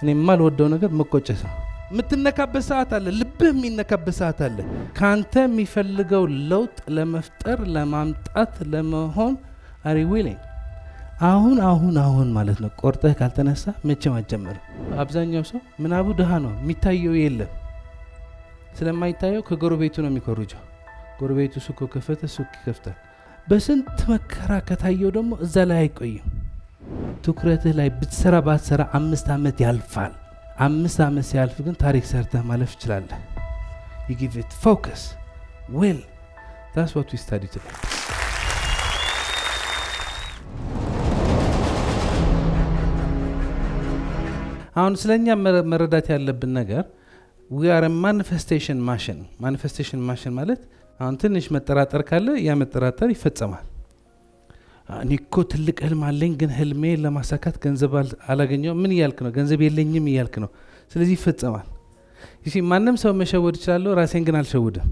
እኔ የማልወደው ነገር መቆጨት ነው። የምትነካበት ሰዓት አለ፣ ልብህ የሚነካበት ሰዓት አለ። ከአንተ የሚፈልገው ለውጥ ለመፍጠር ለማምጣት ለመሆን አሪ ዊሊንግ አሁን አሁን አሁን ማለት ነው። ቆርጠህ ካልተነሳ መቼም አትጀምርም። አብዛኛው ሰው ምናቡ ድሃ ነው፣ የሚታየው የለም። ስለማይታየው ከጎረቤቱ ነው የሚኮርጀው። ጎረቤቱ ሱቅ ከፈተ ሱቅ ይከፍታል። በስንት መከራ ከታየው ደግሞ እዛ ላይ አይቆይም። ትኩረትህ ላይ ብትሰራ ባትሰራ አምስት ዓመት ያልፋል። አምስት ዓመት ሲያልፍ ግን ታሪክ ሰርተህ ማለፍ ትችላለህ። you give it focus will that's what we study today አሁን ስለኛ መረዳት ያለብን ነገር we are a manifestation machine manifestation machine ማለት አሁን ትንሽ መጠራጠር ካለ ያ መጠራጠር ይፈጸማል እኔ እኮ ትልቅ ህልም አለኝ ግን ህልሜ ለማሳካት ገንዘብ አላገኘው ምን እያልክ ነው ገንዘብ የለኝም እያልክ ነው ስለዚህ ይፈጸማል ይሲ ማንም ሰው መሸወድ እችላለሁ ራሴን ግን አልሸውድም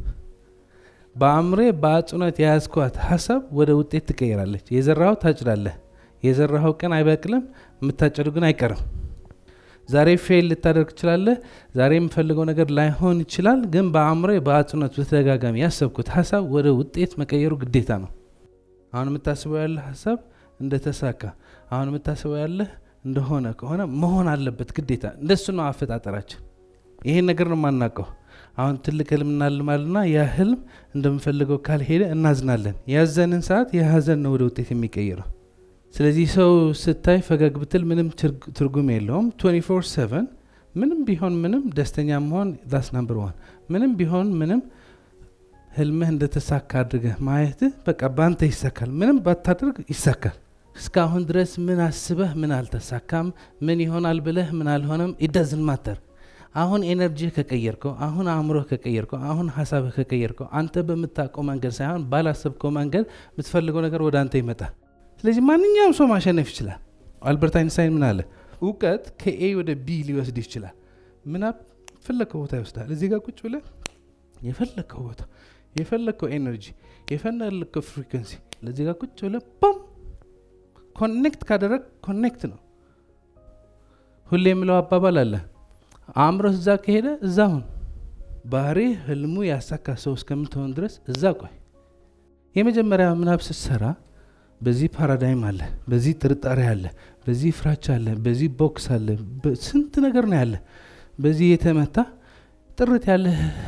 በአእምሬ በአጽኖት የያዝኳት ሀሳብ ወደ ውጤት ትቀይራለች የዘራኸው ታጭዳለህ የዘራኸው ቀን አይበቅልም የምታጨዱ ግን አይቀርም ዛሬ ፌል ልታደርግ ትችላለህ ዛሬ የምፈልገው ነገር ላይሆን ይችላል ግን በአእምሮ በአጽኖት በተደጋጋሚ ያሰብኩት ሀሳብ ወደ ውጤት መቀየሩ ግዴታ ነው አሁን የምታስበው ያለህ ሀሳብ እንደተሳካ አሁን የምታስበው ያለህ እንደሆነ ከሆነ መሆን አለበት ግዴታ እንደሱ ነው አፈጣጠራችን ይሄን ነገር ነው የማናውቀው አሁን ትልቅ ህልም እናልማልና ያ ህልም እንደምፈልገው ካልሄደ እናዝናለን ያዘንን ሰዓት የሀዘን ነው ወደ ውጤት የሚቀይረው ስለዚህ ሰው ስታይ ፈገግ ብትል ምንም ትርጉም የለውም 24 7 ምንም ቢሆን ምንም ደስተኛ መሆን ዳስ ናምበር ዋን ምንም ቢሆን ምንም ህልምህ እንደተሳካ አድርገህ ማየትህ በቃ በአንተ ይሳካል ምንም ባታደርግ ይሳካል እስካሁን ድረስ ምን አስበህ ምን አልተሳካም ምን ይሆናል ብለህ ምን አልሆነም ኢደዝን ማተር አሁን ኤነርጂ ከቀየርከው አሁን አእምሮህ ከቀየርከው አሁን ሀሳብህ ከቀየርከው አንተ በምታውቀው መንገድ ሳይሆን ባላሰብከው መንገድ የምትፈልገው ነገር ወደ አንተ ይመጣል ስለዚህ ማንኛውም ሰው ማሸነፍ ይችላል አልበርት አይንስታይን ምን አለ እውቀት ከኤ ወደ ቢ ሊወስድ ይችላል ምናብ ፈለግከው ቦታ ይወስዳል እዚህ ጋር ቁጭ ብለ የፈለግከው ቦታ የፈለግከው ኤነርጂ የፈለግከው ፍሪኩንሲ ለዚህ ጋር ቁጭ ብለ ቦም ኮኔክት ካደረግ ኮኔክት ነው ሁሌ የምለው አባባል አለ አእምሮህ እዛ ከሄደ እዛ ሁን ባህሪ ህልሙ ያሳካ ሰው እስከምትሆን ድረስ እዛ ቆይ የመጀመሪያ ምናብ ስትሰራ በዚህ ፓራዳይም አለ በዚህ ጥርጣሬ አለ በዚህ ፍራቻ አለ በዚህ ቦክስ አለ ስንት ነገር ነው ያለ በዚህ የተመታ ጥርት ያለ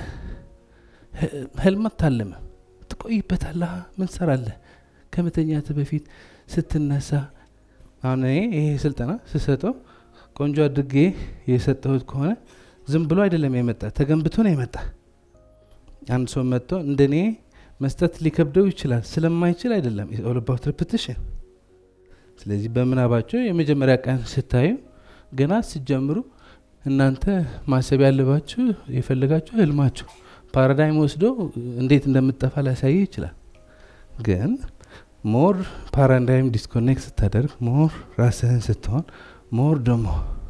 ህልመት ታለመ ትቆይበታለ ምን ሰራለህ ከመተኛት በፊት ስትነሳ አሁን ይሄ ስልጠና ስሰጠው ቆንጆ አድርጌ የሰጠሁት ከሆነ ዝም ብሎ አይደለም የመጣ ተገንብቶ ነው የመጣ አንድ ሰው መጥቶ እንደኔ መስጠት ሊከብደው ይችላል ስለማይችል አይደለም ኦልባት ሬፕቲሽን ስለዚህ በምናባቸው የመጀመሪያ ቀን ስታዩ ገና ስጀምሩ እናንተ ማሰብ ያለባችሁ የፈለጋችሁ ህልማችሁ ፓራዳይም ወስዶ እንዴት እንደምጠፋ ሊያሳይ ይችላል ግን ሞር ፓራዳይም ዲስኮኔክት ስታደርግ ሞር ራስህን ስትሆን ሞር ደግሞ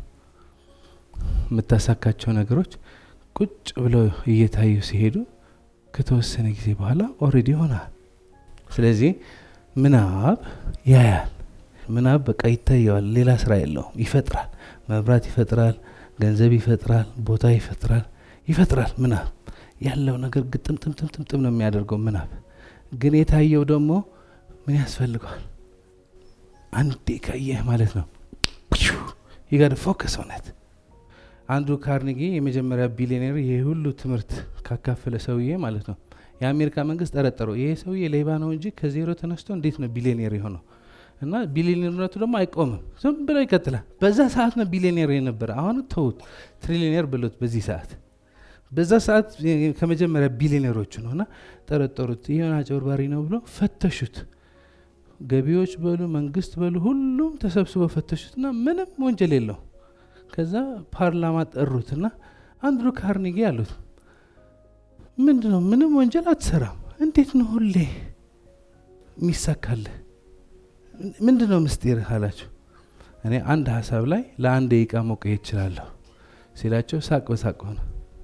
የምታሳካቸው ነገሮች ቁጭ ብለው እየታዩ ሲሄዱ ከተወሰነ ጊዜ በኋላ ኦሬዲ ይሆናል ስለዚህ ምናብ ያያል ምናብ በቃ ይታየዋል ሌላ ስራ የለውም ይፈጥራል መብራት ይፈጥራል ገንዘብ ይፈጥራል ቦታ ይፈጥራል ይፈጥራል ምናብ ያለው ነገር ግጥምጥምጥምጥም ነው የሚያደርገው ምናብ ግን የታየው ደግሞ ምን ያስፈልገዋል አንዴ ካየህ ማለት ነው ይጋድ ፎከስ እውነት አንዱ ካርኒጊ የመጀመሪያ ቢሊዮኔር ይህ ሁሉ ትምህርት ካካፈለ ሰውዬ ማለት ነው የአሜሪካ መንግስት ጠረጠረው ይሄ ሰውዬ ሌባ ነው እንጂ ከዜሮ ተነስቶ እንዴት ነው ቢሊዮኔር የሆነው እና ቢሊዮኔርነቱ ደግሞ አይቆምም ዝም ብሎ ይቀጥላል በዛ ሰዓት ነው ቢሊዮኔር የነበረ አሁን ተውት ትሪሊዮኔር ብሎት በዚህ ሰዓት በዛ ሰዓት ከመጀመሪያ ቢሊዮኔሮቹ ነው እና ጠረጠሩት ይሆን አጭበርባሪ ነው ብሎ ፈተሹት ገቢዎች በሉ መንግስት በሉ ሁሉም ተሰብስበው ፈተሹት እና ምንም ወንጀል የለው ከዛ ፓርላማ ጠሩትና አንድሩ ካርኒጊ አሉት ምንድ ነው ምንም ወንጀል አትሰራም እንዴት ነው ሁሌ የሚሳካልህ ምንድ ነው ምስጢር አላቸው እኔ አንድ ሀሳብ ላይ ለአንድ ደቂቃ መቆየት እችላለሁ ሲላቸው ሳቅ በሳቅ ሆነ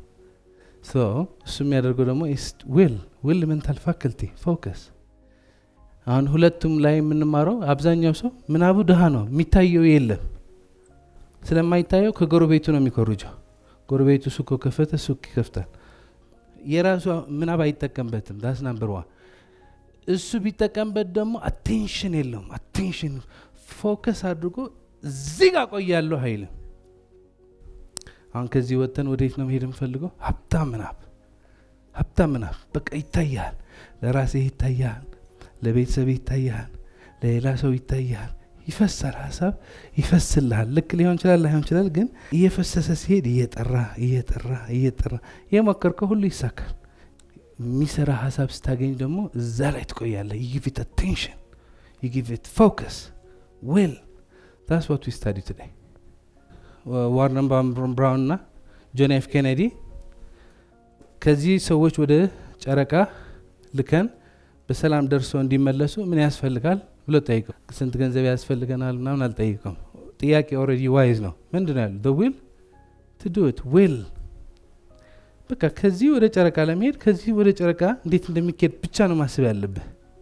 እሱ የሚያደርገው ደግሞ ዊል ዊል ሜንታል ፋክልቲ ፎከስ አሁን ሁለቱም ላይ የምንማረው አብዛኛው ሰው ምናቡ ድሃ ነው የሚታየው የለም ስለማይታየው ከጎረቤቱ ነው የሚኮርጀው። ጎረቤቱ ሱቅ ከፈተ ሱቅ ይከፍታል። የራሱ ምናብ አይጠቀምበትም። ዳስ ናምበር ዋን። እሱ ቢጠቀምበት ደግሞ አቴንሽን የለውም። አቴንሽን ፎከስ አድርጎ እዚህ ጋር ቆያለሁ አይልም። አሁን ከዚህ ወጥተን ወዴት ነው መሄድ የምፈልገው? ሀብታም ምናብ ሀብታም ምናብ በቃ ይታያል። ለራስህ ይታያል፣ ለቤተሰብ ይታያል፣ ለሌላ ሰው ይታያል። ይፈሳል፣ ሀሳብ ይፈስልሃል። ልክ ሊሆን ይችላል ላይሆን ይችላል፣ ግን እየፈሰሰ ሲሄድ እየጠራ እየጠራ እየጠራ የሞከርከው ሁሉ ይሳካል። የሚሰራ ሀሳብ ስታገኝ ደግሞ እዛ ላይ ትቆያለህ። ዩ ጊቭ ኢት አቴንሽን ዩ ጊቭ ኢት ፎከስ ዌል ዳስ ዋት ዊ ስታዲ ቱዴይ ዋርነን ብራውን እና ጆን ኤፍ ኬኔዲ ከዚህ ሰዎች ወደ ጨረቃ ልከን በሰላም ደርሰው እንዲመለሱ ምን ያስፈልጋል ብሎ ጠይቀው፣ ስንት ገንዘብ ያስፈልገናል ምናምን አልጠይቀም። ጥያቄ ኦልሬዲ ዋይዝ ነው። ምንድን ነው ያሉ ዊል ቱ ዱ ኢት ዊል በቃ ከዚህ ወደ ጨረቃ ለመሄድ ከዚህ ወደ ጨረቃ እንዴት እንደሚካሄድ ብቻ ነው ማስብ ያለብህ።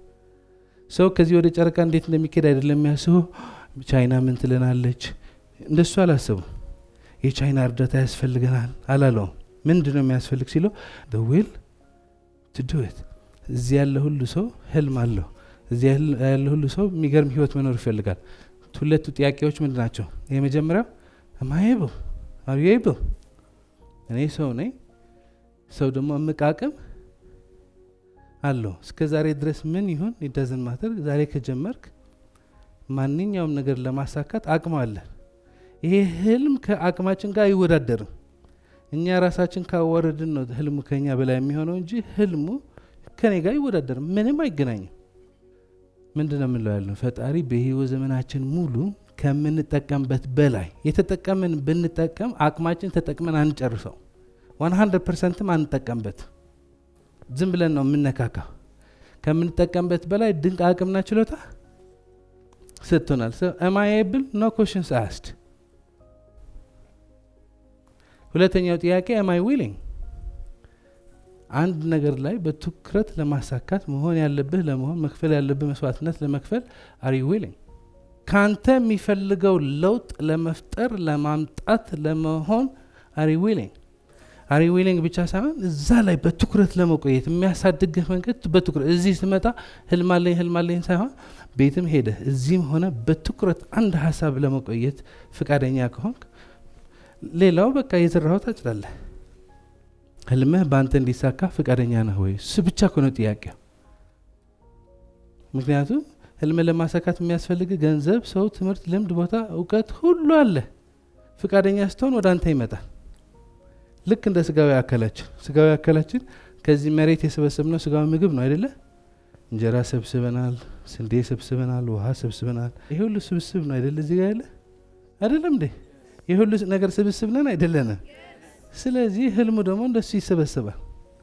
ሰው ከዚህ ወደ ጨረቃ እንዴት እንደሚካሄድ አይደለም የሚያስበው። ቻይና ምን ትለናለች? እንደሱ አላሰቡ። የቻይና እርዳታ ያስፈልገናል አላለውም። ምንድን ነው የሚያስፈልግ ሲለው ዊል ቱ ዱ ኢት። እዚህ ያለ ሁሉ ሰው ህልም አለው። እዚህ ያለ ሁሉ ሰው የሚገርም ህይወት መኖር ይፈልጋል። ሁለቱ ጥያቄዎች ምንድን ናቸው? የመጀመሪያው አማየብል አብየብል እኔ ሰው ነኝ። ሰው ደግሞ እምቅ አቅም አለው። እስከ ዛሬ ድረስ ምን ይሁን ኢዳዝን ማተር ዛሬ ከጀመርክ ማንኛውም ነገር ለማሳካት አቅም አለን። ይሄ ህልም ከአቅማችን ጋር አይወዳደርም። እኛ ራሳችን ካዋረድን ነው ህልሙ ከኛ በላይ የሚሆነው እንጂ ህልሙ ከኔ ጋር አይወዳደርም። ምንም አይገናኝም። ምንድን ነው የምንለው ያለው ፈጣሪ በህይወት ዘመናችን ሙሉ ከምንጠቀምበት በላይ የተጠቀምን ብንጠቀም አቅማችን ተጠቅመን አንጨርሰው። ዋን ሀንድረድ ፐርሰንትም አንጠቀምበት። ዝም ብለን ነው የምነካካ። ከምንጠቀምበት በላይ ድንቅ አቅምና ችሎታ ሰጥቶናል። ኤማኤብል ኖ ኮሽንስ አስድ። ሁለተኛው ጥያቄ ኤማይ ዊሊንግ አንድ ነገር ላይ በትኩረት ለማሳካት መሆን ያለብህ ለመሆን መክፈል ያለብህ መስዋዕትነት ለመክፈል አሪ ዊሊንግ ካንተ የሚፈልገው ለውጥ ለመፍጠር ለማምጣት ለመሆን አሪ ዊሊንግ አሪ ዊሊንግ ብቻ ሳይሆን እዛ ላይ በትኩረት ለመቆየት የሚያሳድግህ መንገድ በትኩረት እዚህ ስመጣ ህልማለኝ ህልማለኝ ሳይሆን ቤትም ሄደህ እዚህም ሆነ በትኩረት አንድ ሀሳብ ለመቆየት ፍቃደኛ ከሆንክ ሌላው በቃ የዘራኸው ታጭዳለህ። ህልምህ በአንተ እንዲሳካ ፍቃደኛ ነህ ወይ? እሱ ብቻ ከሆነ ጥያቄው። ምክንያቱም ህልም ለማሳካት የሚያስፈልግ ገንዘብ፣ ሰው፣ ትምህርት፣ ልምድ፣ ቦታ፣ እውቀት ሁሉ አለ። ፍቃደኛ ስትሆን ወደ አንተ ይመጣል። ልክ እንደ ስጋዊ አካላችን ስጋዊ አካላችን ከዚህ መሬት የሰበሰብነው ስጋዊ ምግብ ነው አይደለ? እንጀራ ሰብስበናል፣ ስንዴ ሰብስበናል፣ ውሃ ሰብስበናል። ይሄ ሁሉ ስብስብ ነው አይደለ? እዚህ ጋር ያለ አይደለም እንዴ? ይህ ሁሉ ነገር ስብስብ ነን አይደለንም? ስለዚህ ህልሙ ደግሞ እንደሱ ይሰበሰባል።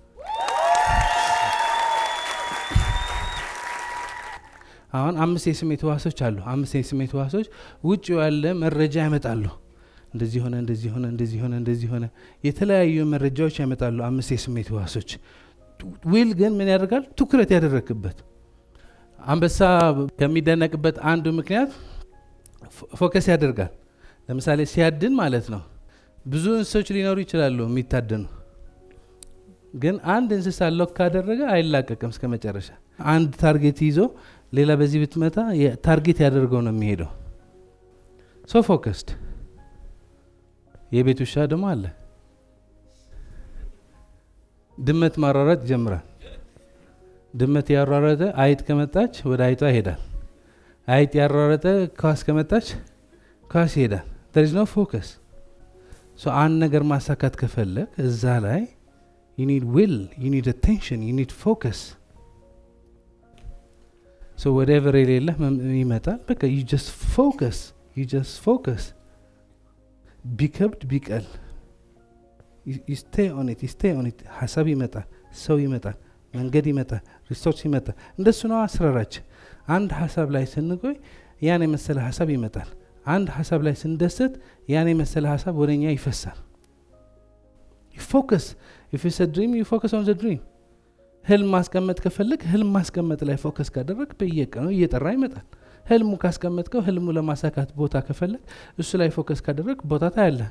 አሁን አምስት የስሜት ህዋሶች አሉ። አምስት የስሜት ህዋሶች ውጭ ያለ መረጃ ያመጣሉ። እንደዚህ ሆነ፣ እንደዚህ ሆነ፣ እንደዚህ ሆነ፣ እንደዚህ ሆነ፣ የተለያዩ መረጃዎች ያመጣሉ። አምስት የስሜት ህዋሶች ዊል ግን ምን ያደርጋል? ትኩረት ያደረግበት አንበሳ ከሚደነቅበት አንዱ ምክንያት ፎከስ ያደርጋል። ለምሳሌ ሲያድን ማለት ነው። ብዙ እንስሶች ሊኖሩ ይችላሉ የሚታደኑ፣ ግን አንድ እንስሳ ሎክ ካደረገ አይላቀቅም እስከ መጨረሻ። አንድ ታርጌት ይዞ ሌላ በዚህ ብትመታ ታርጌት ያደርገው ነው የሚሄደው። ሶ ፎከስድ። የቤት ውሻ ደግሞ አለ። ድመት ማሯሯጥ ይጀምራል። ድመት ያሯረጠ አይጥ ከመጣች ወደ አይጧ ይሄዳል። አይጥ ያሯረጠ ኳስ ከመጣች ኳስ ይሄዳል። there is no focus so አንድ ነገር ማሳካት ከፈለግ እዛ ላይ you need will you need attention you need focus so whatever የሌለህ ይመጣል በቃ you just focus you just focus ቢከብድ ቢቀል you stay on it you stay on it ሀሳብ ይመጣል ሰው ይመጣል መንገድ ይመጣል ሪሶርስ ይመጣል እንደሱ ነው አስራራችን አንድ ሀሳብ ላይ ስንቆይ ያን የመሰለ ሀሳብ ይመጣል አንድ ሀሳብ ላይ ስንደሰት ያን የመሰለ ሀሳብ ወደ እኛ ይፈሳል። ፎከስ ኢፍ ስ ድሪም ዩ ፎከስ ኦን ዘ ድሪም። ህልም ማስቀመጥ ከፈለግ ህልም ማስቀመጥ ላይ ፎከስ ካደረግ በየቀኑ እየጠራ ይመጣል። ህልሙ ካስቀመጥከው ህልሙ ለማሳካት ቦታ ከፈለግ እሱ ላይ ፎከስ ካደረግ ቦታ ታያለህ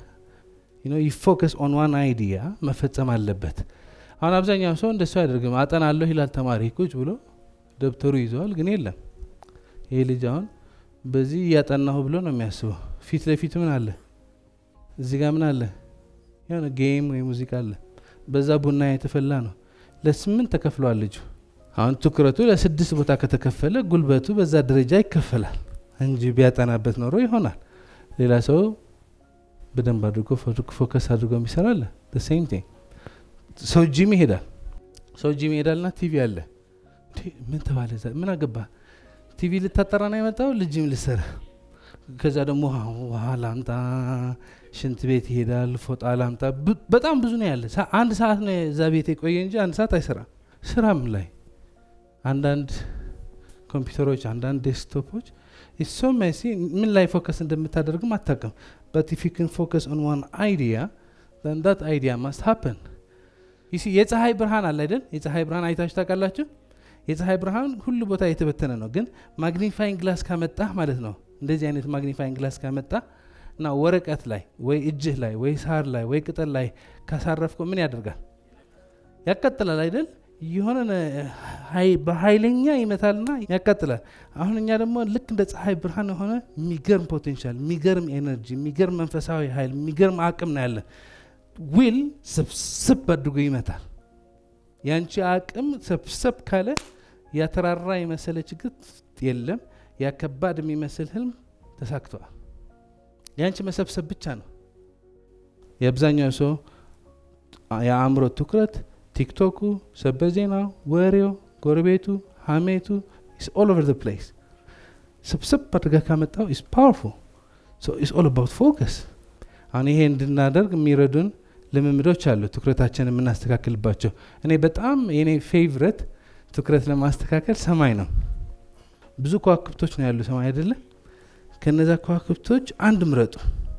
ፎከስ ኦን ዋን አይዲያ መፈጸም አለበት አሁን አብዛኛው ሰው እንደሱ አያደርግም አጠናለሁ ይላል ተማሪ ቁጭ ብሎ ደብተሩ ይዘዋል ግን የለም ይሄ ልጅ አሁን በዚህ እያጠናሁ ብሎ ነው የሚያስበው ፊት ለፊት ምን አለ እዚህ ጋር ምን አለ የሆነ ጌም ወይ ሙዚቃ አለ በዛ ቡና የተፈላ ነው ለስምንት ተከፍሏል ልጁ አሁን ትኩረቱ ለስድስት ቦታ ከተከፈለ ጉልበቱ በዛ ደረጃ ይከፈላል እንጂ ቢያጠናበት ኖሮ ይሆናል ሌላ ሰው በደንብ አድርጎ ፎከስ አድርጎ የሚሰራለ ሴም ቲንግ ሰው ጂም ይሄዳል ሰው ጂም ይሄዳልና ቲቪ አለ ምን ተባለ ምን አገባ ቲቪ ልታጠራ ነው የመጣው ልጅም ልሰራ ከዛ ደግሞ ውሃ ላምጣ ሽንት ቤት ይሄዳል ፎጣ ላምጣ በጣም ብዙ ነው ያለ አንድ ሰዓት ነው እዛ ቤት የቆየ እንጂ አንድ ሰዓት አይሰራም ስራም ላይ አንዳንድ ኮምፒውተሮች አንዳንድ ዴስክቶፖች ሶ መሲ ምን ላይ ፎከስ እንደምታደርግም አታቅም በት ኢፍ ዩ ካን ፎከስ ኦን ዋን አይዲያ ዛት አይዲያ ማስት ሀፐን ይሲ የፀሐይ ብርሃን አለ አይደል የፀሐይ ብርሃን አይታችሁ ታውቃላችሁ የፀሐይ ብርሃን ሁሉ ቦታ የተበተነ ነው ግን ማግኒፋይንግ ግላስ ካመጣ ማለት ነው እንደዚህ አይነት ማግኒፋይንግ ግላስ ካመጣ እና ወረቀት ላይ ወይ እጅህ ላይ ወይ ሳር ላይ ወይ ቅጠል ላይ ካሳረፍከው ምን ያደርጋል ያቃጥላል አይደል የሆነ በኃይለኛ ይመታልና ያቃጥላል አሁን እኛ ደግሞ ልክ እንደ ፀሐይ ብርሃን የሆነ የሚገርም ፖቴንሻል የሚገርም ኤነርጂ የሚገርም መንፈሳዊ ኃይል የሚገርም አቅም ነው ያለን ዊል ሰብሰብ አድርጎ ይመታል ያንቺ አቅም ሰብሰብ ካለ ያተራራ የመሰለ ችግር የለም ያ ከባድ የሚመስል ህልም ተሳክተዋል ያንቺ መሰብሰብ ብቻ ነው የአብዛኛው ሰው የአእምሮ ትኩረት ቲክቶኩ ሰበር ዜናው ወሬው ጎረቤቱ ሀሜቱ ኦል ኦቨር ዘ ፕሌስ ስብስብ አድርጋ ካመጣው ኢስ ፓወርፉል ኢስ ኦል አባውት ፎከስ አሁን ይሄ እንድናደርግ የሚረዱን ልምምዶች አሉ ትኩረታችን የምናስተካክልባቸው እኔ በጣም የኔ ፌቭረት ትኩረት ለማስተካከል ሰማይ ነው ብዙ ከዋክብቶች ነው ያሉ ሰማይ አይደለ ከነዛ ከዋክብቶች አንድ ምረጡ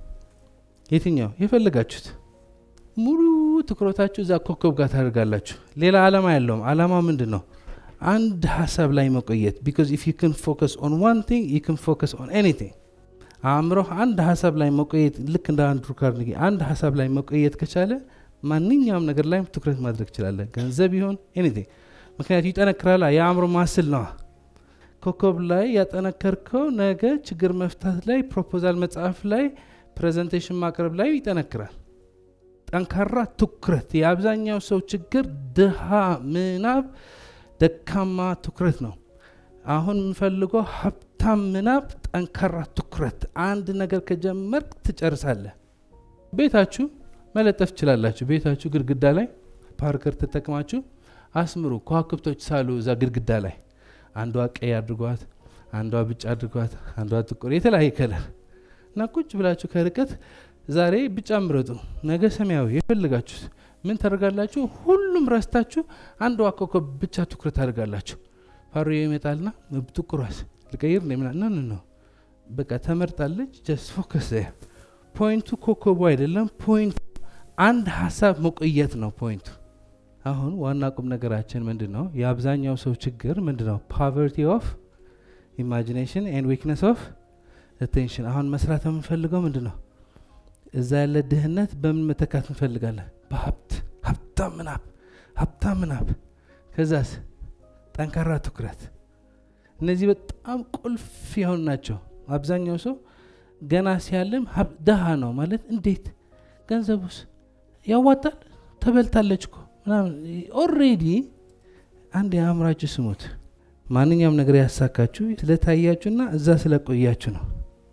የትኛው የፈለጋችሁት ሙሉ ትኩረታችሁ እዛ ኮከብ ጋር ታደርጋላችሁ ሌላ አላማ ያለውም አላማ ምንድን ነው አንድ ሀሳብ ላይ መቆየት ቢካዝ ኢፍ ዩ ክን ፎከስ ኦን ዋን ቲንግ ዩ ክን ፎከስ ኦን ኤኒቲንግ አእምሮህ አንድ ሀሳብ ላይ መቆየት ልክ እንደ አንድሩ ካርኒጊ አንድ ሀሳብ ላይ መቆየት ከቻለ ማንኛውም ነገር ላይ ትኩረት ማድረግ ትችላለ ገንዘብ ይሆን ኤኒቲንግ ምክንያቱ ይጠነክራላ የአእምሮ ማስል ነዋ ኮከብ ላይ ያጠነከርከው ነገ ችግር መፍታት ላይ ፕሮፖዛል መጽሐፍ ላይ ፕሬዘንቴሽን ማቅረብ ላይ ይጠነክራል ጠንካራ ትኩረት የአብዛኛው ሰው ችግር ድሃ ምናብ ደካማ ትኩረት ነው አሁን የምፈልገው ሀብታም ምናብ ጠንካራ ትኩረት አንድ ነገር ከጀመርክ ትጨርሳለህ ቤታችሁ መለጠፍ ትችላላችሁ ቤታችሁ ግድግዳ ላይ ፓርከር ተጠቅማችሁ አስምሩ ከዋክብቶች ሳሉ እዛ ግድግዳ ላይ አንዷ ቀይ አድርጓት አንዷ ብጫ አድርጓት አንዷ ጥቁር የተለያየ ከለር እና ቁጭ ብላችሁ ከርቀት ዛሬ ብጫ ምረጡ ነገ ሰማያዊ የፈልጋችሁት ምን ታደርጋላችሁ ሁሉም ረስታችሁ አንድ ኮከብ ብቻ ትኩረት ታደርጋላችሁ ፋሮ ይመጣልና ጥቁሯስ ልቀይር ምና ነ ነው በቃ ተመርጣለች ጀስት ፎከስ ፖይንቱ ኮከቡ አይደለም ፖይንቱ አንድ ሀሳብ መቆየት ነው ፖይንቱ አሁን ዋና ቁም ነገራችን ምንድን ነው የአብዛኛው ሰው ችግር ምንድን ነው ፖቨርቲ ኦፍ ኢማጂኔሽን ኤንድ ዊክነስ ኦፍ አቴንሽን አሁን መስራት የምንፈልገው ምንድን ነው እዛ ያለ ድህነት በምን መተካት እንፈልጋለን በሀብት ሀብታም ምናብ ሀብታም ምናብ ከዛስ ጠንካራ ትኩረት እነዚህ በጣም ቁልፍ የሆኑ ናቸው አብዛኛው ሰው ገና ሲያልም ደሃ ነው ማለት እንዴት ገንዘቡስ ያዋጣል ተበልታለች እኮ ምናምን ኦሬዲ አንድ የአእምራችሁ ስሙት ማንኛውም ነገር ያሳካችሁ ስለታያችሁና እዛ ስለቆያችሁ ነው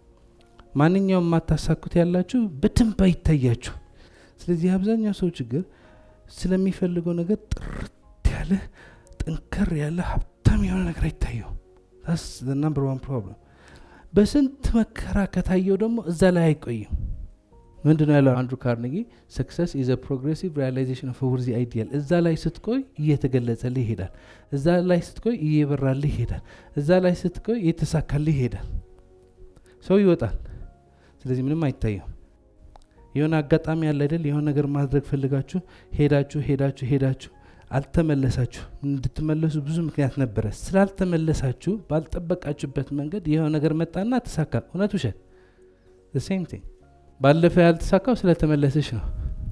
ማንኛውም የማታሳኩት ያላችሁ በደንብ አይታያችሁ ስለዚህ አብዛኛው ሰው ችግር ስለሚፈልገው ነገር ጥርት ያለ ጠንከር ያለ ሀብታም የሆነ ነገር አይታየው ናምበር ዋን ፕሮብለም በስንት መከራ ከታየው ደግሞ እዛ ላይ አይቆይም ምንድ ነው ያለው አንድሩ ካርኔጊ ሰክሰስ ኢዘ ፕሮግሬሲቭ ሪያላይዜሽን ኦፍ ወርዚ አይዲያል እዛ ላይ ስትቆይ እየተገለጸልህ ይሄዳል እዛ ላይ ስትቆይ እየበራልህ ይሄዳል እዛ ላይ ስትቆይ እየተሳካልህ ይሄዳል ሰው ይወጣል ስለዚህ ምንም አይታየው የሆነ አጋጣሚ ያለ አይደል የሆነ ነገር ማድረግ ፈልጋችሁ ሄዳችሁ ሄዳችሁ ሄዳችሁ አልተመለሳችሁ እንድትመለሱ ብዙ ምክንያት ነበረ ስላልተመለሳችሁ ባልጠበቃችሁበት መንገድ ይኸው ነገር መጣና ተሳካ እውነት ውሸት ሴም ቲንግ ባለፈ ያልተሳካው ስለተመለሰች ነው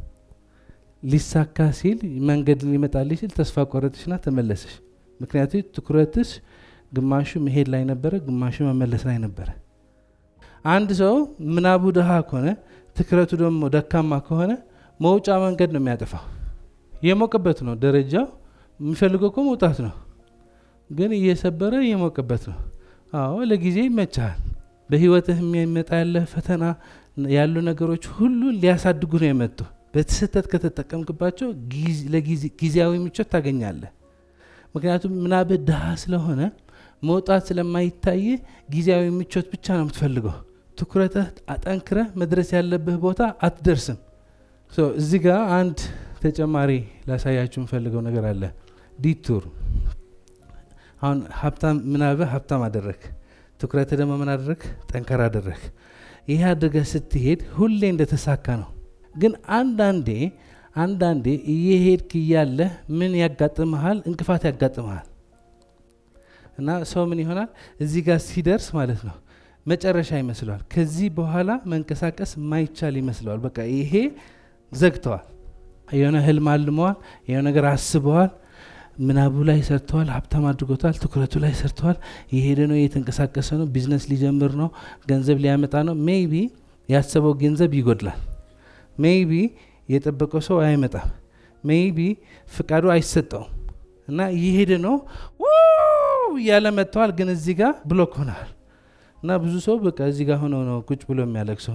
ሊሳካ ሲል መንገድ ሊመጣልሽ ሲል ተስፋ ቆረጥሽና ተመለሰሽ ምክንያቱ ትኩረትሽ ግማሹ መሄድ ላይ ነበረ ግማሹ መመለስ ላይ ነበረ አንድ ሰው ምናቡ ድሃ ከሆነ ትኩረቱ ደግሞ ደካማ ከሆነ መውጫ መንገድ ነው የሚያጠፋው የሞቀበት ነው ደረጃው የሚፈልገው እኮ መውጣት ነው ግን እየሰበረ እየሞቀበት ነው አዎ ለጊዜ ይመቻሃል በህይወትህ የሚመጣ ያለ ፈተና ያሉ ነገሮች ሁሉ ሊያሳድጉ ነው የመጡ በስህተት ከተጠቀምክባቸው ጊዜያዊ ምቾት ታገኛለህ ምክንያቱም ምናብህ ድሃ ስለሆነ መውጣት ስለማይታይ ጊዜያዊ ምቾት ብቻ ነው የምትፈልገው ትኩረትህ አጠንክረህ መድረስ ያለብህ ቦታ አትደርስም እዚህ ጋር አንድ ተጨማሪ ላሳያችሁ የምፈልገው ነገር አለ ዲቱር አሁን ሀብታም ምናብህ ሀብታም አደረግ ትኩረት ደግሞ ምን አደረግ ጠንከር አደረግ ይህ አድርገህ ስትሄድ ሁሌ እንደተሳካ ነው ግን አንዳንዴ አንዳንዴ እየሄድክ እያለ ምን ያጋጥመሃል እንቅፋት ያጋጥመሃል እና ሰው ምን ይሆናል እዚህ ጋር ሲደርስ ማለት ነው መጨረሻ ይመስለዋል ከዚህ በኋላ መንቀሳቀስ ማይቻል ይመስለዋል በቃ ይሄ ዘግተዋል የሆነ ህልም አልመዋል የሆነ ነገር አስበዋል ምናቡ ላይ ሰርተዋል ሀብታም አድርጎታል ትኩረቱ ላይ ሰርተዋል የሄደ ነው እየተንቀሳቀሰ ነው ቢዝነስ ሊጀምር ነው ገንዘብ ሊያመጣ ነው ሜይቢ ያሰበው ገንዘብ ይጎድላል ሜይቢ የጠበቀው ሰው አይመጣም ሜይቢ ፍቃዱ አይሰጠውም እና እየሄደ ነው እያለ መጥተዋል ግን እዚህ ጋር ብሎክ ሆናል እና ብዙ ሰው በቃ እዚህ ጋር ሆነው ነው ቁጭ ብሎ የሚያለቅሰው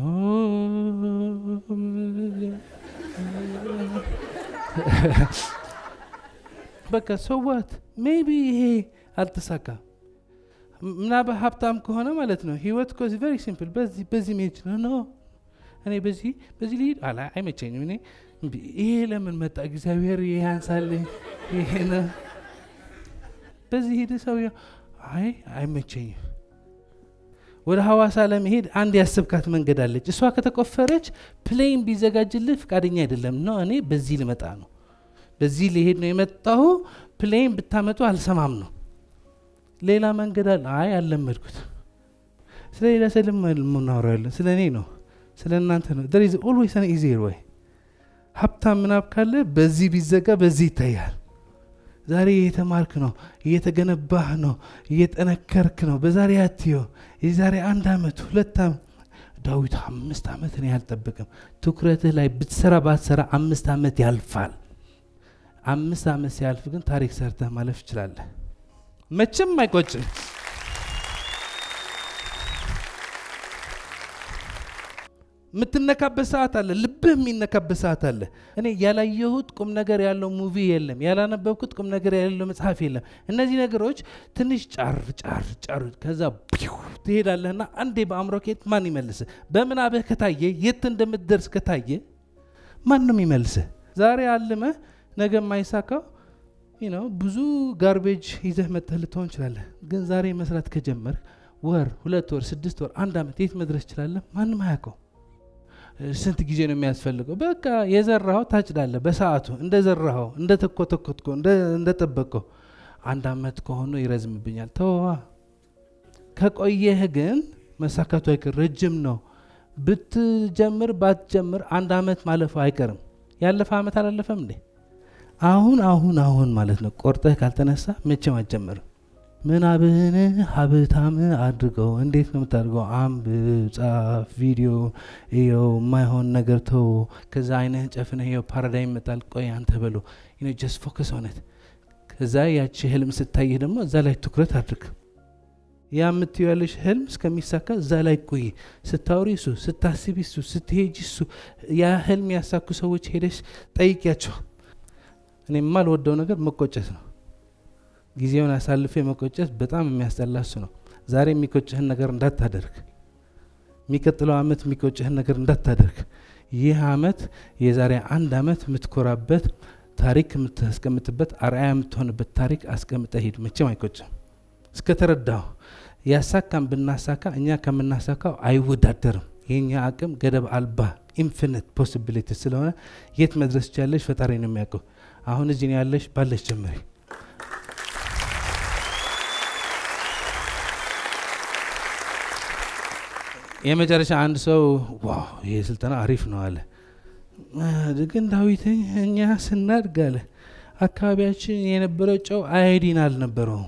በቃ ሰዋት ሜቢ ይሄ አልተሳካም ምናበ ሀብታም ከሆነ ማለት ነው ህይወት ኮ ቨሪ ሲምፕል በዚህ በዚህ መሄድ ነው ኖ እኔ በዚህ በዚህ ልሂድ አላ አይመቸኝም እኔ ይሄ ለምን መጣ እግዚአብሔር ይሄ ያንሳል ይሄ ነው በዚህ ሄደ ሰው አይ አይመቸኝም ወደ ሐዋሳ ለመሄድ አንድ ያስብካት መንገድ አለች እሷ ከተቆፈረች ፕሌን ቢዘጋጅልህ ፍቃደኛ አይደለም ነው እኔ በዚህ ልመጣ ነው በዚህ ሊሄድ ነው የመጣሁ ፕሌን ብታመጡ አልሰማም ነው ሌላ መንገድ አለ አይ አልለመድኩት ስለ ሌላ ሰልም ምናወራለን ስለ እኔ ነው ስለ እናንተ ነው ደር ኢዝ ኦልዌይስ አን ኢዚየር ወይ ሀብታም ምናብ ካለ በዚህ ቢዘጋ በዚህ ይታያል ዛሬ እየተማርክ ነው እየተገነባህ ነው እየጠነከርክ ነው በዛሬ አትዮ የዛሬ አንድ አመት ሁለት አመት ዳዊት አምስት ዓመት እኔ አልጠብቅም ትኩረትህ ላይ ብትሰራ ባትሰራ አምስት ዓመት ያልፋል አምስት ዓመት ሲያልፍ ግን ታሪክ ሰርተህ ማለፍ ይችላለህ መቼም አይቆጭም የምትነካበት ሰዓት አለ ልብህ የሚነካበት ሰዓት አለ እኔ ያላየሁት ቁም ነገር ያለው ሙቪ የለም ያላነበብኩት ቁም ነገር ያለው መጽሐፍ የለም እነዚህ ነገሮች ትንሽ ጫር ጫር ጫር ከዛ ፒው ትሄዳለህና አንዴ በአእምሮ ከየት ማን ይመልስ በምናብህ ከታየ የት እንደምትደርስ ከታየ ማንም ይመልስህ ዛሬ አልመህ ነገ የማይሳካው ነው ብዙ ጋርቤጅ ይዘህ መጥተህ ልትሆን ይችላለህ ግን ዛሬ መስራት ከጀመር ወር ሁለት ወር ስድስት ወር አንድ ዓመት የት መድረስ ይችላለህ ማንም አያውቀው ስንት ጊዜ ነው የሚያስፈልገው በቃ የዘራኸው ታጭዳለ በሰዓቱ እንደ ዘራኸው እንደ ተኮተኮትኮ እንደ ጠበቀው አንድ አመት ከሆኑ ይረዝምብኛል ተዋ ከቆየህ ግን መሳካቱ አይቀር ረጅም ነው ብትጀምር ባትጀምር አንድ አመት ማለፈው አይቀርም ያለፈ አመት አላለፈም እንዴ አሁን አሁን አሁን ማለት ነው ቆርጠህ ካልተነሳ መቼም አትጀምርም ምናብህን ሀብታም አድርገው እንዴት ነው የምታደርገው አንብብ ጻፍ ቪዲዮ ይው የማይሆን ነገር ተው ከዛ አይነህን ጨፍነህ ይው ፓራዳይም ይመጣል ቆይ አንተ በሎ ጀስት ፎከስ ሆነት ከዛ ያቺ ህልም ስታይህ ደግሞ እዛ ላይ ትኩረት አድርግ ያ የምትዩ ያለሽ ህልም እስከሚሳካ እዛ ላይ ቆይ ስታወሪ እሱ ስታስቢ እሱ ስትሄጅ እሱ ያ ህልም ያሳኩ ሰዎች ሄደሽ ጠይቂያቸው እኔ የማልወደው ነገር መቆጨት ነው ጊዜውን አሳልፌ መቆጨት በጣም የሚያስጠላ እሱ ነው ዛሬ የሚቆጭህን ነገር እንዳታደርግ የሚቀጥለው አመት የሚቆጭህን ነገር እንዳታደርግ ይህ አመት የዛሬ አንድ አመት የምትኮራበት ታሪክ የምታስቀምጥበት አርአያ የምትሆንበት ታሪክ አስቀምጠ ሂድ መቼም አይቆጭም እስከተረዳሁ ያሳካም ብናሳካ እኛ ከምናሳካው አይወዳደርም የኛ አቅም ገደብ አልባ ኢንፊኒት ፖሲቢሊቲ ስለሆነ የት መድረስ ቻለች ፈጣሪ ነው የሚያውቀው አሁን እዚህ ነው ያለሽ፣ ባለሽ ጀምሪ። የመጨረሻ አንድ ሰው ዋው ይሄ ስልጠና አሪፍ ነው አለ። ግን ዳዊት እኛ ስናድግ አለ አካባቢያችን የነበረው ጨው አዮዲን አልነበረውም።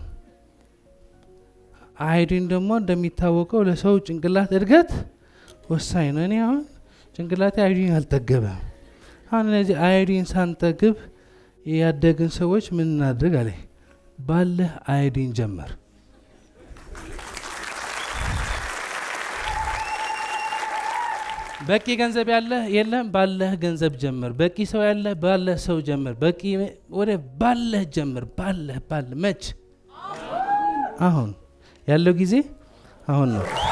አዮዲን ደግሞ እንደሚታወቀው ለሰው ጭንቅላት እድገት ወሳኝ ነው። እኔ አሁን ጭንቅላቴ አዮዲን አልጠገበም። አሁን እነዚህ አዮዲን ሳንጠግብ ያደግን ሰዎች ምን እናድርግ አለ። ባለህ አዮዲን ጀመር። በቂ ገንዘብ ያለህ የለህም፣ ባለህ ገንዘብ ጀምር። በቂ ሰው ያለህ ባለህ ሰው ጀምር። በቂ ወደ ባለህ ጀምር። ባለህ ባለህ መች አሁን ያለው ጊዜ አሁን ነው።